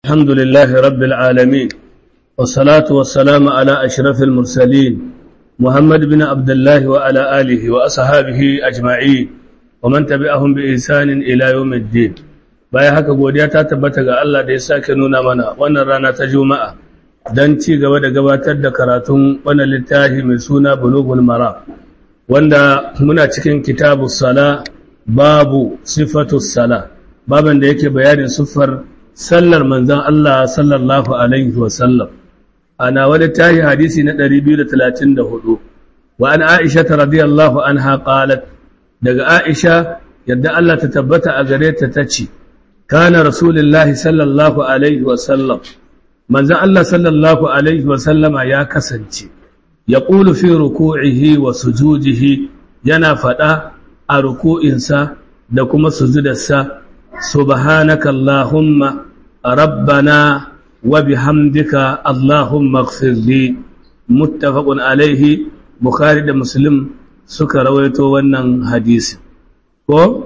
الحمد لله رب العالمين والصلاة والسلام على أشرف المرسلين محمد بن عبد الله وعلى آله وأصحابه أجمعين ومن تبعهم بإحسان إلى يوم الدين bayan haka godiya ta tabbata ga Allah da ya sake nuna mana wannan rana ta Juma'a don ci gaba da gabatar da karatun wannan littafi mai suna Bulughul Mara wanda muna cikin kitabus sala babu sifatus sala baban da yake bayanin siffar sallar manzon Allah sallallahu alaihi wa sallam ana wani tahi hadisi na 234 wa an Aisha radiyallahu anha qalat daga Aisha yadda Allah ta tabbata a gare ta tace kana rasulullahi sallallahu alaihi wa sallam manzon Allah sallallahu alaihi wa sallama ya kasance yaqulu fi ruku'ihi wa sujudihi yana fada a ruku'insa da kuma sujudarsa subhanaka allahumma rabbana wa bihamdika allahumma ighfir li muttafaqun alaihi bukhari da muslim suka rawaito wannan hadisi ko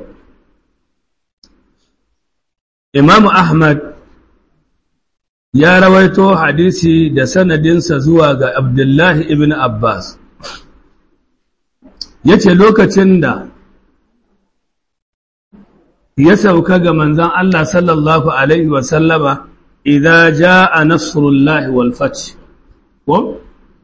imamu ahmad ya rawaito hadisi da sanadinsa zuwa ga abdullahi ibn abbas ya ce lokacin da ya sauka ga manzan Allah sallallahu Alaihi wasallama idan ja a nasrullahi walfaci ko?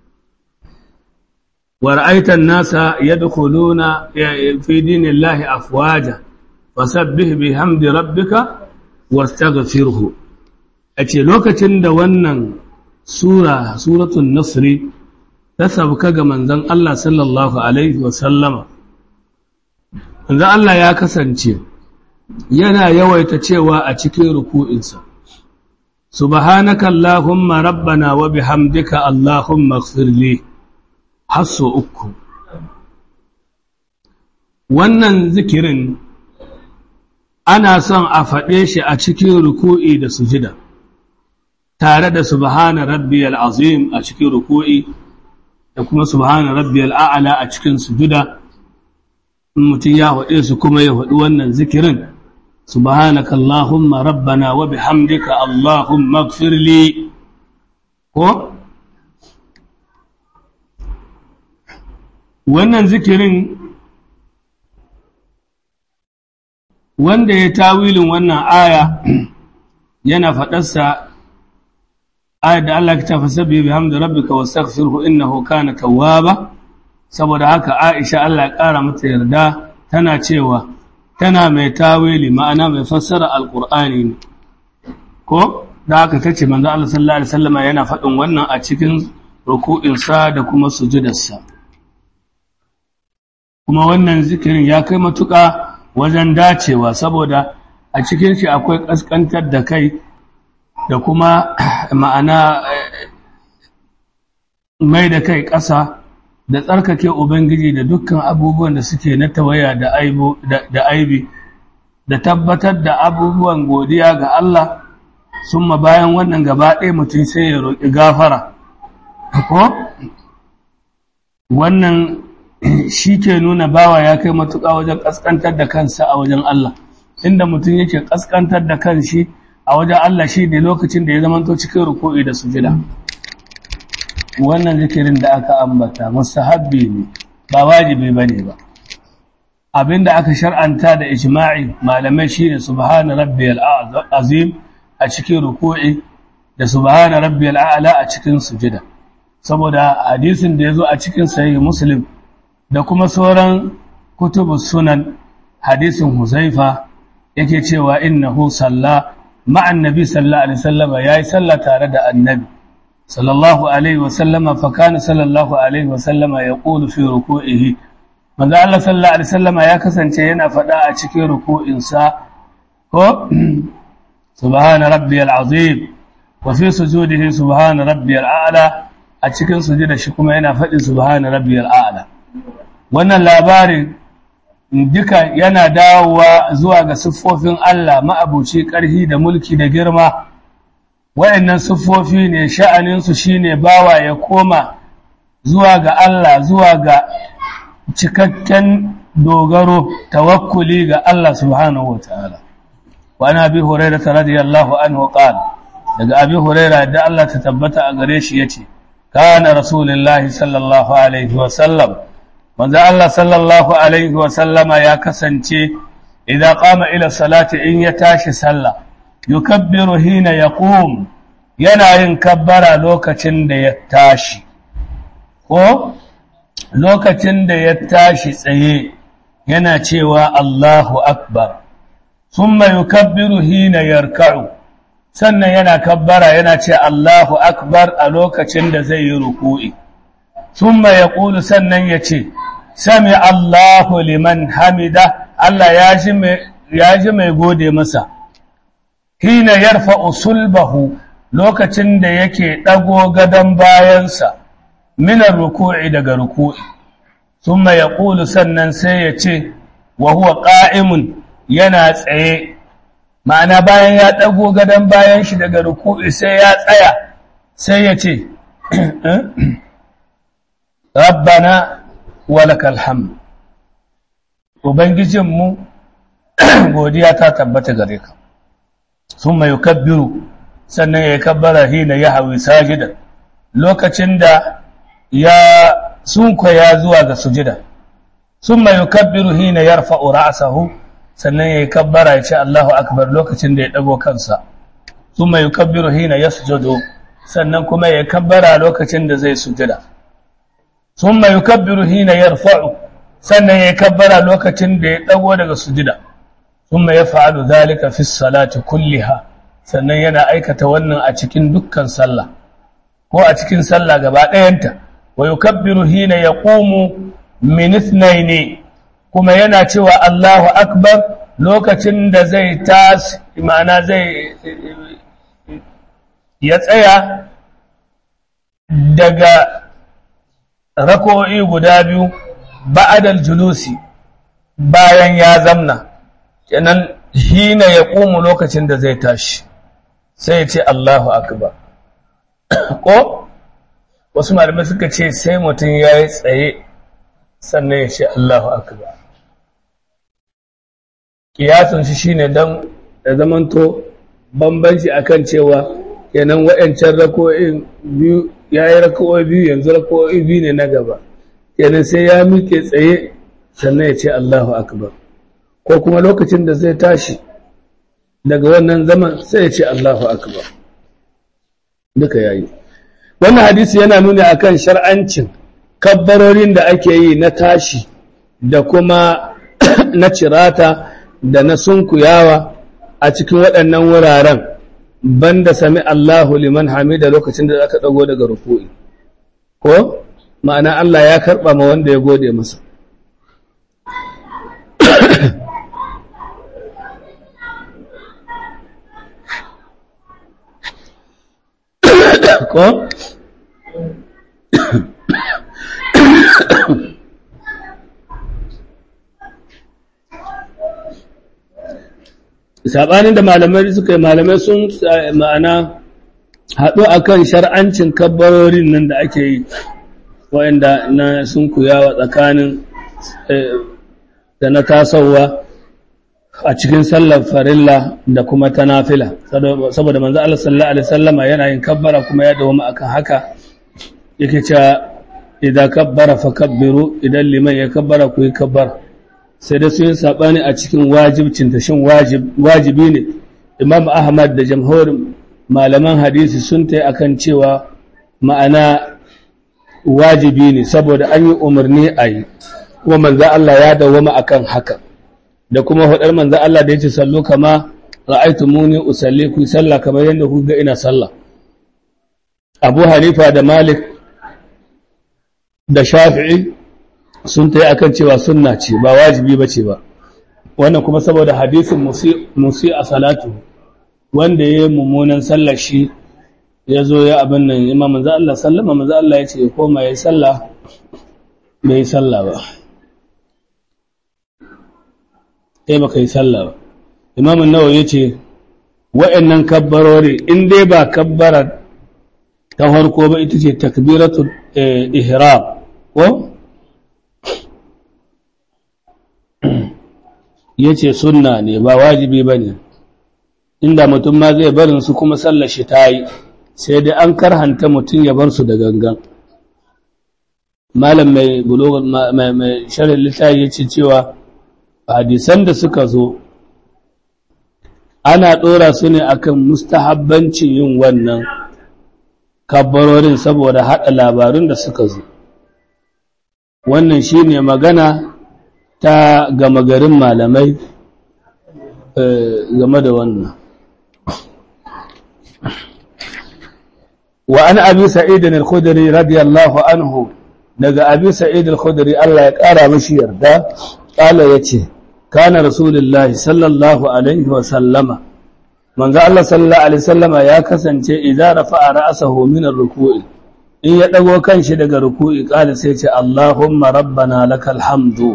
war'aitan nasa ya dukuluna fi dinin lahi afwaja fasabbih bi hamdi rabbika wastaghfirhu a ce lokacin da wannan sura suratun nasri ta sauka ga manzan Allah sallallahu Alaihi wasallama manzan Allah ya kasance yana yawaita cewa a cikin ruku'insa subhanaka allahumma rabbana wa bihamdika allahumma ighfirli hasso uku wannan zikirin ana son a faɗe shi a cikin ruku'i da sujida tare da subhana rabbiyal azim a cikin ruku'i da kuma subhana rabbiyal a'la a cikin sujuda in mutum ya faɗe su kuma ya faɗi wannan zikirin subhanaka allahumma rabbana wa bihamdika allahumma ighfir li ko wannan zikirin wanda ya tawilin wannan aya yana faɗarsa ayat da Allah ta fasabbi bihamdi rabbika wastaghfirhu innahu kana tawwaba saboda haka Aisha Allah ya ƙara mata yarda tana cewa tana mai tawili ma'ana mai fassara alqur'ani ne ko da haka tace manzo Allah sallallahu alaihi wasallam yana faɗin wannan a cikin ruku'in sa da kuma sujudarsa kuma wannan zikirin ya kai matuƙa wajen dacewa saboda a cikin shi akwai ƙasƙantar da kai da kuma ma'ana mai da kai ƙasa da tsarkake Ubangiji da dukkan abubuwan da suke na tawaya da aibi da tabbatar da abubuwan godiya ga Allah sun ma bayan wannan gaba ɗaya mutum sai ya roƙi gafara ko wannan shi ke nuna bawa ya kai matuƙa wajen ƙasƙantar da kansa a wajen Allah inda mutum yake ƙasƙantar da kanshi a wajen Allah shi ne lokacin da ya zamanto cikin ruku'i da sujida wannan zikirin da aka ambata mustahabbi ne ba wajibi bane ba abinda aka shar'anta da ijma'i malamai shine subhana rabbiyal azim a cikin ruku'i da subhana rabbiyal a'la a cikin sujida saboda hadisin da yazo a cikin sahih muslim da kuma sauran kutubus sunan hadisin huzaifa yake cewa innahu salla ma'an nabi sallallahu alaihi wasallam yayi sallah tare da annabi sallallahu alaihi wasallam fa kana sallallahu alaihi wasallam yaqulu fi ruku'ihi manzo Allah sallallahu alaihi wasallam ya kasance yana fada a cikin ruku'in sa ko subhana rabbiyal azim wa fi sujudihi subhana rabbiyal a'la a cikin sujuda shi kuma yana fadi subhana rabbiyal a'la wannan labarin duka yana dawowa zuwa ga siffofin Allah ma'abuci ƙarfi da mulki da girma wayannan siffofi ne sha'aninsu shine bawa ya koma zuwa ga Allah zuwa ga cikakken dogaro tawakkuli ga Allah subhanahu wataala wa ana bi hurairah radiyallahu anhu qala daga abi huraira da Allah ta tabbata a gare shi yace kana rasulullahi sallallahu alaihi wa sallam manzo Allah sallallahu alaihi wa sallama ya kasance idan qama ila salati in ya tashi sallah yukabbiru hina yaqum yana yin kabbara lokacin da ya tashi ko lokacin da ya tashi tsaye yana cewa Allahu akbar thumma yukabbiru hina yarka'u sannan yana kabbara yana ce Allahu akbar a lokacin da zai yi ruku'i thumma yaqulu sannan yace sami Allahu liman hamida Allah ya ji mai ya ji mai gode masa hina yarfa'u sulbahu lokacin da yake dago gadan bayansa minar ruku'i daga ruku'i thumma yaqulu sannan sai ya ce wa huwa qa'imun yana tsaye ma'ana bayan ya dago gadan bayan shi daga ruku'i sai ya tsaya sai ya ce rabbana walakal hamd ubangijinmu godiya ta tabbata gare ka thumma yukabbiru sannan ya kabbara hina ya hawi sajidan lokacin da ya sunkwaya zuwa ga sujida sun mai yukabbiru hina ya rafa'u ra'asahu sannan ya yi kabbara ya ce Allahu akbar lokacin da ya ɗago kansa sun mai yukabbiru hina ya sujudu sannan kuma ya kabbara lokacin da zai sujida sun mai yukabbiru hina ya rafa'u sannan ya yi kabbara lokacin da ya ɗago daga sujida sun mai ya fa'alu zalika fi salati kulliha sannan yana aikata wannan a cikin dukkan sallah ko a cikin sallah gaba ɗayanta wa yukabbiru hina yaqumu min ithnaini kuma yana cewa Allahu akbar lokacin da zai tas ma'ana zai ya tsaya daga rako'i guda biyu ba'adal julusi bayan ya zamna kenan hina yaqumu lokacin da zai tashi sai ya ce Allahu akbar ko wasu malamai suka ce sai mutum ya yi tsaye sannan ya ce Allahu akbar kiyasun shi shine don da zamanto bambanci akan cewa kenan waɗancan rako'in biyu ya yi rako'oi biyu yanzu rako'oi biyu ne na gaba kenan sai ya miƙe tsaye sannan ya ce Allahu akbar ko kuma lokacin da zai tashi daga wannan zaman sai ya ce Allahu akbar duka yayi wannan hadisi yana nuna akan shar'ancin kabbarorin da ake yi na tashi da kuma na cirata da na sunkuyawa a cikin waɗannan wuraren banda sami Allahu liman hamida lokacin da aka dago daga ruku'i ko ma'ana Allah ya karɓa ma wanda ya gode masa ko saɓanin da malamai suka yi malamai sun ma'ana haɗu a kan shar'ancin kabbarorin nan da ake yi wa'inda na sun kuyawa tsakanin da na tasowa a cikin sallar farilla da kuma ta nafila saboda manzo Allah sallallahu alaihi wasallama yana yin kabbara kuma ya dawo akan haka yake cewa idan kabbara fa kabbiru idan liman ya kabbara ku yi kabbara sai da sun yi sabani a cikin wajibcin ta shin wajibi ne Imam Ahmad da jamhurin malaman hadisi sun tayi akan cewa ma'ana wajibi ne saboda an yi umarni a yi kuma manzo Allah ya dawo akan haka da kuma hudar manzo Allah da yace sallu kama ra'aytumuni usalli ku sallah kamar yadda ku ga ina sallah Abu Hanifa da Malik da Shafi'i sun tayi akan cewa sunna ce ba wajibi bace ba wannan kuma saboda hadisin musi a salatu wanda yayi mummunan sallar shi yazo ya abin nan imam manzo Allah sallama manzo Allah yace ya koma yayi sallah bai sallah ba kai ba kai sallah ba imamun nawa ya ce wa'annan kabbarori in dai ba kabbara ta harko ba ita ce takbiratul ihram ko ya ce sunna ne ba wajibi ba ne inda mutum ma zai barin su kuma sallar shi ta yi sai dai an karhanta mutum ya bar su da gangan malam mai bulogar mai sharin littafi ya ce cewa hadisan da suka zo ana ɗora su ne akan mustahabbancin yin wannan kabbarorin saboda haɗa labarun da suka zo wannan shi ne magana ta gama garin malamai game da wannan wa an abi sa'idin al-khudri radiyallahu anhu daga abi sa'id al-khudri Allah ya ƙara mashi yarda ƙala yace kana rasulullahi sallallahu alaihi wa sallama manzo Allah sallallahu alaihi wasallama ya kasance idza rafa'a ra'sahu min ar-ruku'i in ya dago kanshi daga ruku'i ƙala sai ce Allahumma rabbana lakal hamdu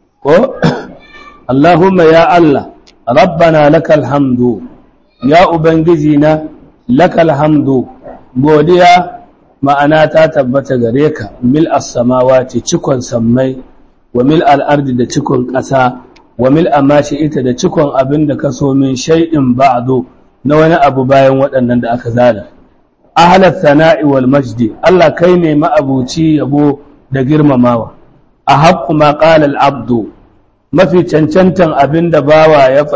ko Allahumma ya Allah rabbana lakal hamdu ya ubangiji na lakal hamdu godiya ma'ana ta tabbata gare ka mil as-samawati cikon sammai wa mil al-ardi da cikon ƙasa wa mil amashi ita da cikon abin da ka so min shay'in ba'du na wani abu bayan waɗannan da aka zana ahlat sana'i wal majdi Allah kai ne ma'abuci yabo da girmamawa a haqqu ma qala al-abdu mafi cancantan abin da bawa ya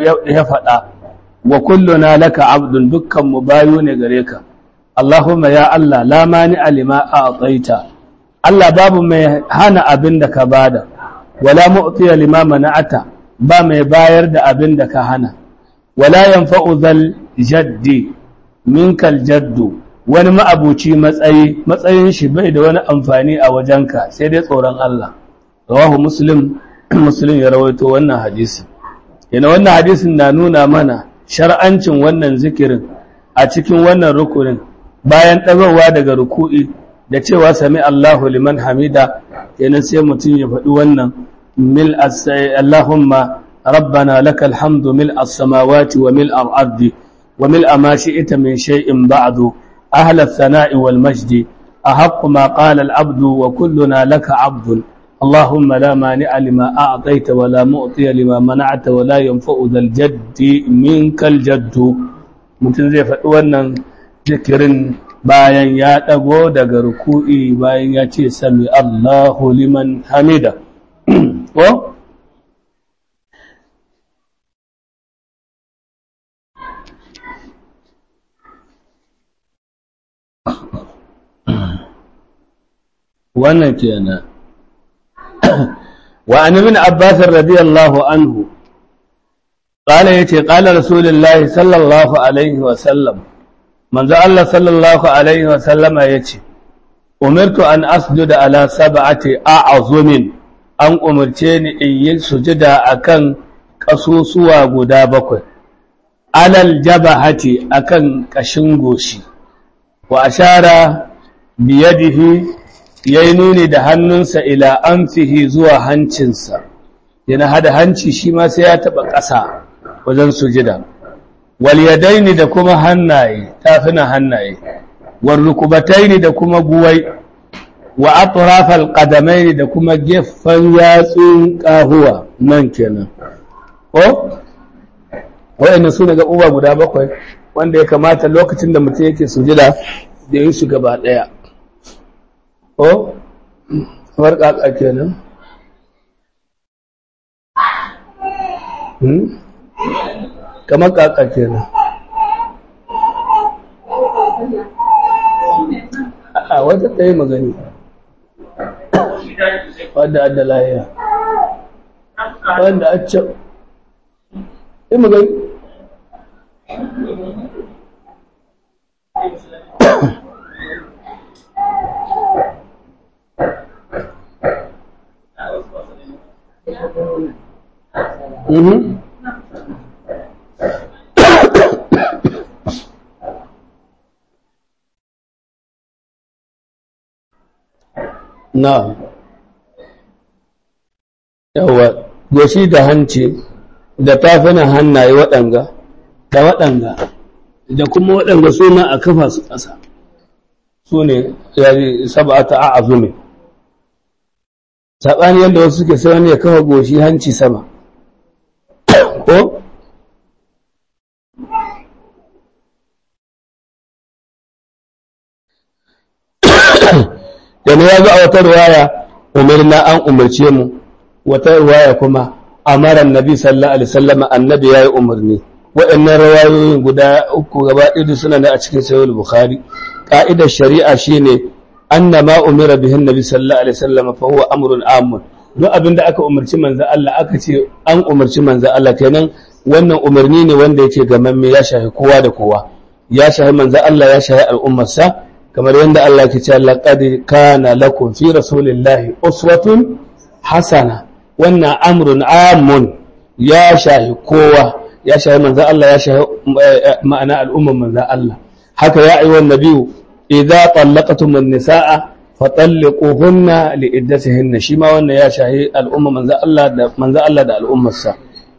faɗa wa kulluna laka abdun dukkan mu bayu ne gare ka Allahumma ya Allah la mani alima a atsaita Allah babu mai hana abin da ka bada wala mu'tiya lima mana'ata ba mai bayar da abin da ka hana wala yanfa'u zal jaddi minkal jaddu wani ma'abuci matsayi matsayin shi bai da wani amfani a wajenka sai dai tsoron Allah rawahu muslim muslim ya rawaito wannan hadisi yana wannan hadisin na nuna mana shar'ancin wannan zikirin a cikin wannan rukunin bayan ɗagowa daga ruku'i da cewa sami Allahu liman hamida yana sai mutum ya faɗi wannan mil Allahumma rabbana lakal hamdu mil as-samawati wa mil al-ardi wa mil ma shi'ta min shay'in ba'du ahla ath-thana'i wal majdi ahaqqu ma qala al-abdu wa kulluna laka 'abdun اللهم لا مانع لما أعطيت ولا مؤطي لما منعت ولا ينفع ذا الجد منك الجد mutum zai faɗi wannan zikirin bayan ya ɗago daga ruku'i bayan ya ce sami Allahu liman hamida ko wannan kenan وعن ابن عباس رضي الله عنه قال يتي قال رسول الله صلى الله عليه وسلم من ذا الله صلى الله عليه وسلم يتي أمرت أن أسجد على سبعة أعظم أن أمرتني إن يسجد أكن قصوصوا قدابك على الجبهة أكن كشنغوشي وأشار بيده ya yi nuni da hannunsa ila amfihi zuwa hancinsa yana hada hanci shi ma sai ya taɓa ƙasa wajen sujida wal yadaini da kuma hannaye tafina hannaye wal rukubataini da kuma guwai wa atrafal qadamaini da kuma gefen yatsun kahuwa nan kenan ko wayannan su ne uba guda bakwai wanda ya kamata lokacin da mutum yake sujida da yin su gaba ɗaya ko kamar ƙaƙa kenan kamar ƙaƙa kenan a wata ɗaya magani wadda adda lahiya wanda a can yi magani Mhm. Na. Yawa, goshi da hanci da tafinan hannaye waɗanga, da waɗanga, da kuma waɗanga suna a kafa su ƙasa, su ne yari saba'ata a azumi. Saɓani yadda wasu suke sai wani ya kafa goshi hanci sama. ko da ne ya zo a wata riwaya umirna an umarce mu wata riwaya kuma amara annabi sallallahu alaihi wasallam annabi yayi umarni waɗannan rawayoyin guda uku gaba ɗaya suna da a cikin sahih bukhari ka'idar shari'a shine anna ma umira bihin nabi sallallahu alaihi wasallam fa huwa amrun amun duk abinda aka umarci manzo Allah aka ce an umarci manzo Allah kenan wannan umarni ne wanda yake gamamme ya shafi kowa da kowa ya shafi manzo Allah ya shafi al'ummarsa kamar yadda Allah ke cewa laqad kana lakum fi rasulillahi uswatun hasana wannan amrun amun ya shafi kowa ya shafi manzo Allah ya shafi ma'ana al'ummar manzo Allah haka ya ayyuhan nabiyyu idza tallaqtum an-nisaa fatalliquhunna li'iddatihinna shi ma wannan ya shahi al'umma manzo Allah da manzo Allah da al'ummarsa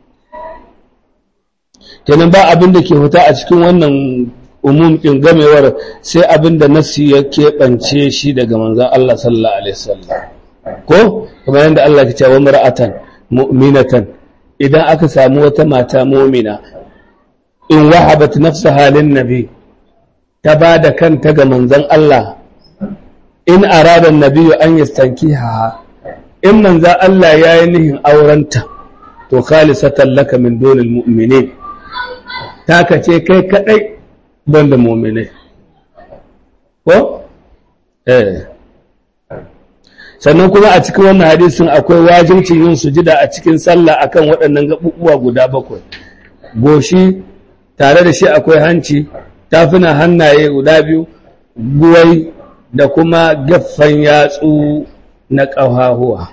kenan ba abin da ke fita a cikin wannan umum din gamewar sai abin da nasi ya keɓance shi daga manzo Allah sallallahu alaihi wasallam ko kamar yadda Allah ke cewa mar'atan mu'minatan idan aka samu wata mata mu'mina in wahabat nafsaha lin nabi ta ba da kanta ga manzon Allah in arada nabiyu an yastankiha in manzon Allah ya yi nihin aurenta to khalisatan laka min dunil mu'minin taka ce kai kadai banda mu'minai ko eh sannan kuma a cikin wannan hadisin akwai wajibcin yin sujida a cikin sallah akan waɗannan gabubuwa guda bakwai goshi tare da shi akwai hanci tafina hannaye guda biyu guwai da kuma gaffan yatsu na ƙahahuwa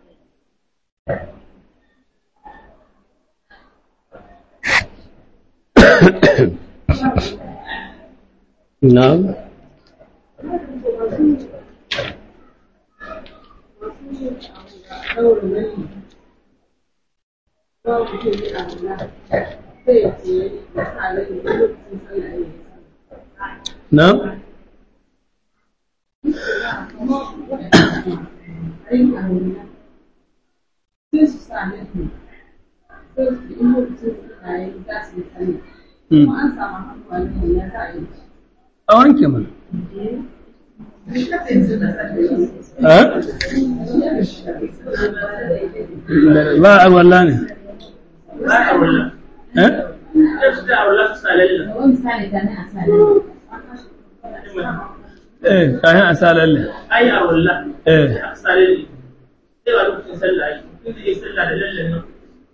na'am na'am a wanke mana ba a walla ne eh kayan a sa lalle ai a walla eh a sare sai ba lokacin sallah yi kun zai sallah da lallan nan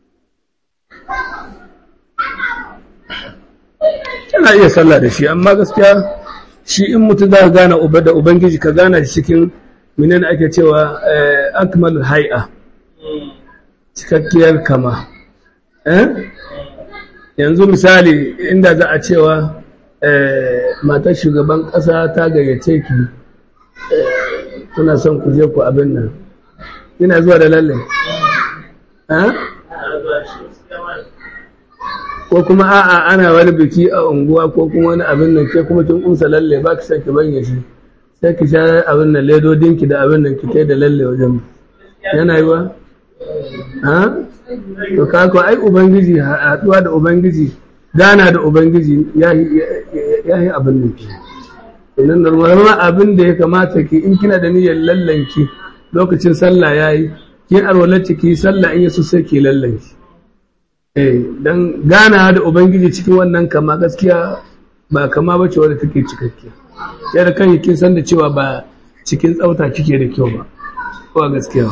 kana iya sallah da shi amma gaskiya shi in mutum za ka gane uba da ubangiji ka gana shi cikin menene ake cewa eh, akmalul hay'a cikakkiyar kama eh? yanzu misali inda za a cewa eh, matar shugaban ƙasa ta gayyace ki eh, kuna son ku je ku abin nan ina zuwa da lalle eh? a zuwa shi gaskiya ma ko kuma a'a ana wani biki a unguwa ko kuma wani abin nan ke kuma kin umsa lalle ba ki san ki banye shi sai ki sha abin nan ledodin ki da abin nan ki kai da lalle wajen yana yi wa ha to ka ko ai ubangiji haɗuwa da ubangiji gana da ubangiji ya yi abin nan ki idan normalma abin da ya kamata ki in kina da niyyar lallanki lokacin sallah yayi ki arwalaci ki sallah in yaso sai ki lallanki eh dan gana da ubangiji cikin wannan kama gaskiya ba kama bace wadda take cikakkiya yadda kan kin san da cewa ba cikin tsauta kike da kyau ba ko gaskiya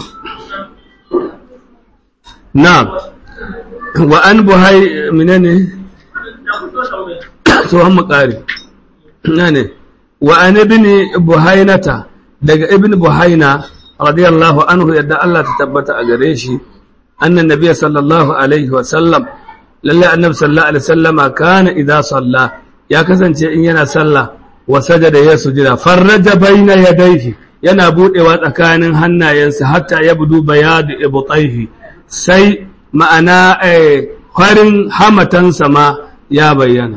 na'am wa an buhai menene da ku so tambaye tsohon makari ne wa an ibn buhainata daga ibn buhaina radiyallahu anhu yadda Allah ta tabbata a gare shi annan nabiy sallallahu alaihi wa sallam lalle annabi sallallahu alaihi sallama kana idza salla ya kasance in yana sallah wa sajada ya sujida farraja baina yadayhi yana budewa tsakanin hannayensa hatta yabdu bayadu ibtayhi sai ma'ana eh, farin hamatansa ma ya bayyana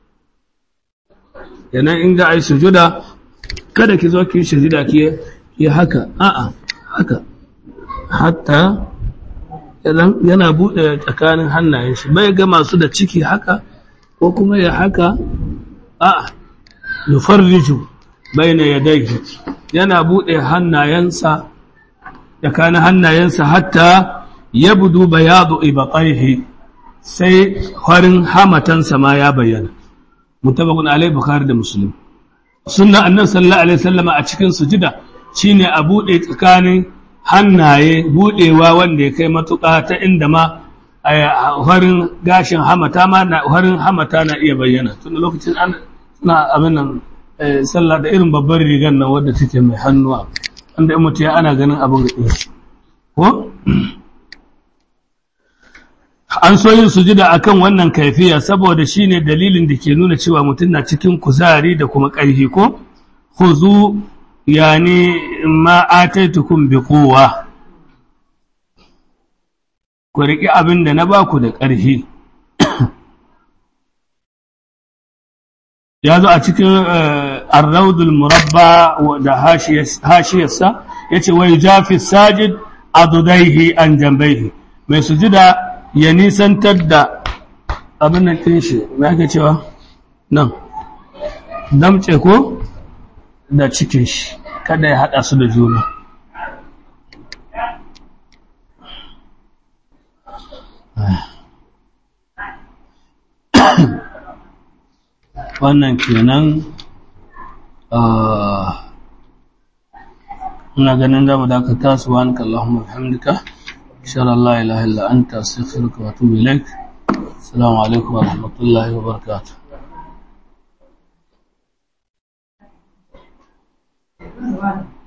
yanan in ga ai sujuda kada ki zo ki sujuda ki yi haka a'a haka hatta yana yana bude tsakanin hannayen shi bai ga masu da ciki haka ko kuma ya haka a'a yufarriju baina yadayhi yana buɗe hannayensa da kana hannayensa hatta ya budu bayadu ibaqaihi sai farin hamatansa ma ya bayyana mutabakun alai bukhari da muslim sunna annabi sallallahu alaihi wasallam a cikin sujida shine a bude tsakanin hannaye budewa wanda ya kai matuƙa ta inda ma farin gashin hamata ma na farin hamata na iya bayyana tun lokacin an suna abin nan sallah da irin babbar rigar nan wadda take mai hannuwa wanda in mutu ya ana ganin abin ga ko an so yin sujida akan wannan kaifiya saboda shine dalilin da ke nuna cewa mutum na cikin kuzari da kuma ƙarfi ko khuzu yani ma ataitukum bi quwwa ku riƙi abin da na baku da ƙarfi ya zo a cikin arraudul murabba da hashiyarsa ya ce wai jafi sajid adudaihi an jambaihi mai sujida ya nisantar da abin nan ɗin shi mai ake cewa nan damce ko da cikin shi kada ya haɗa su da juna wannan kenan ina ganin da mu dakata subhanaka allahumma bihamdika ashhadu an la ilaha illa anta astaghfiruka wa atubu ilaik assalamu alaikum wa rahmatullahi wa barakatuh Thank you.